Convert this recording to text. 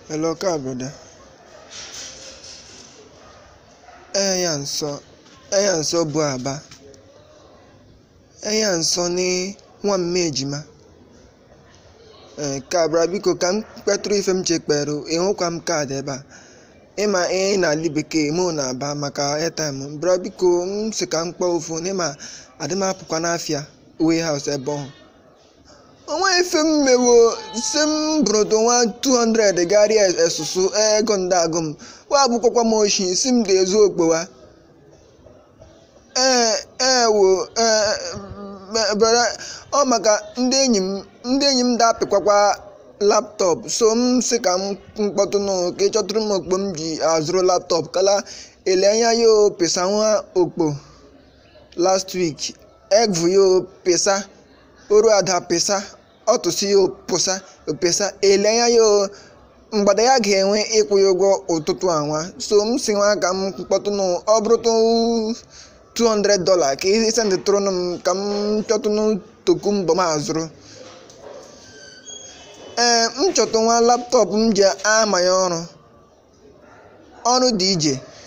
Hello, car brother. Ẹ̀yà ń sọ ẹ̀yà ń sọ bu àbá ẹ̀yà ń sọ ní nwa m ejima ee ka bra biko ka m kpetụrụ ife m chekpere ịhụkwa m kaadị ebe a ịma ihe n'ala bekee mụ na-aba maka airtime bra biko m si ka m kpọọ ofu n'ịma adị m apụkwa n'afịa warehouse ebe ọhụ onwe ife m mewo si m bụrụtụ nwa 200 garịa esusu ego ndagụ m wa bụkwakwa m oshi si m ga-ezu okpowa ee ee wo ee brother ọ maka ndị enyi m ndị enyi m dapịkwakwa laptọpụ so m si ka m mkpọtụnụ ka ị chọtụrụ m okpo m ji azụrụ laptọpụ kala ele anya yo pesa nwa okpo last week egvu yo pesa oru ada pesa ọtụsị yo pụsa pesa ele anya yo mgbada ya ga-enwe ịkwụ ya ụgwọ ụtụtụ anwa so m si nwa ka m kpọtụnụ ọ bụrụtụ 200 dollar ka ị sendịtụrụnụ m ka m chọtụnụ toku mbọ m azụrụ ee m chọtụ nwa laptọpụ m ji ama ya ọrụ ọrụ dị ije